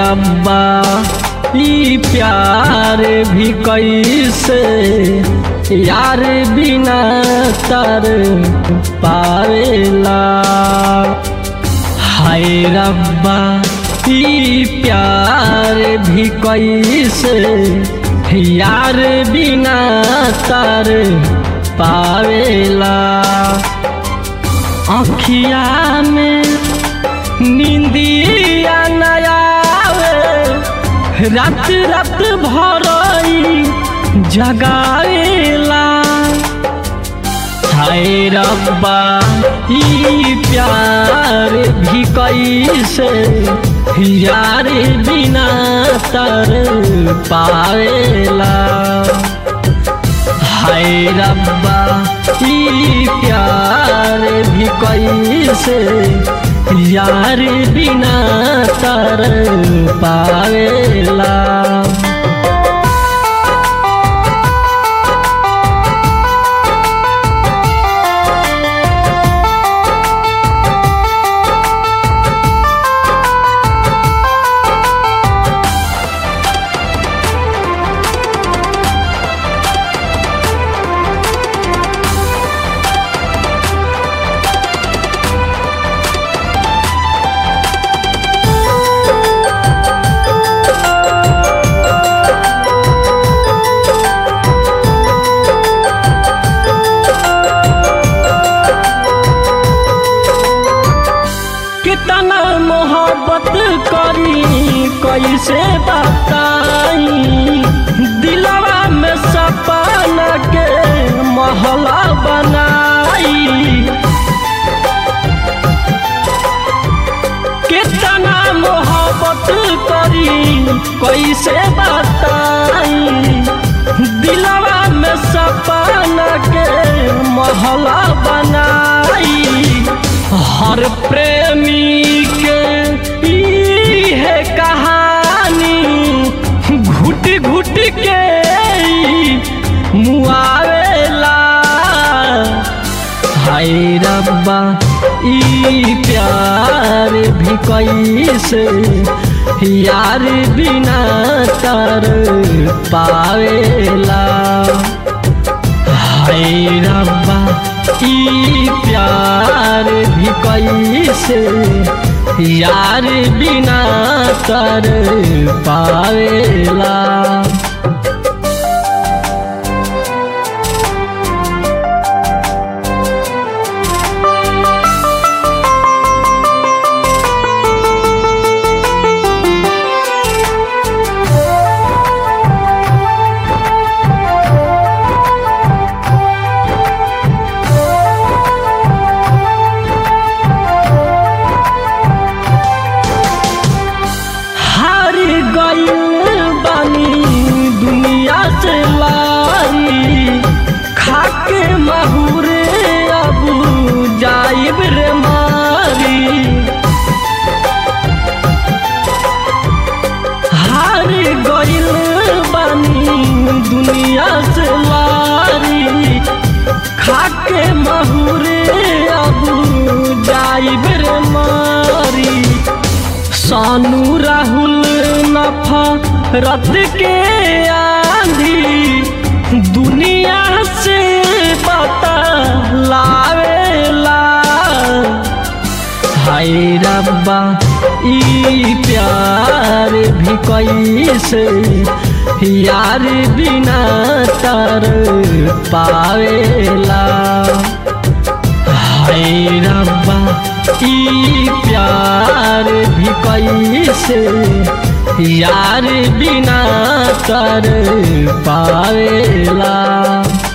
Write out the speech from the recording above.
रब्बा ई प्यार भी कैसे यार बिना तर पावेला हाय रब्बा ई प्यार भी कैसे यार बिना तर पावेला अखिया में निंदिया नयावे रात रात भरई जगावेला हाय रब्बा ई प्यार भी कैसे यार बिना तर पावेला हाय रब्बा ई प्यार भी कैसे यार बिना तर पावेला कितना मोहब्बत करी कैसे बताई दिलवा में सपना के महला बनाई कितना मोहब्बत करी कैसे बताई दिलवा में सपना के महला बनाई हर प्रेमी के ई है कहानी घुट घुट के ई मुआवेला हाय रब्बा ई प्यार भी कैसे यार बिना तर पावेला हाय रब्बा ई प्यार भी कैसे यार बिना तर पावेला हार गइल बानी दुनिया से लारी खाके महुरे अब जाइब रे मारी हार गइल बानी दुनिया से लारी खाके महुरे अब जाइब रे मारी सानू राहुल नफा रत के आंधी दुनिया से पता लावेला हाय रब्बा ई प्यार भी कैसे यार बिना तर पावेला हाय रब्बा ई प्यार भी कैसे यार बिना कर पावेला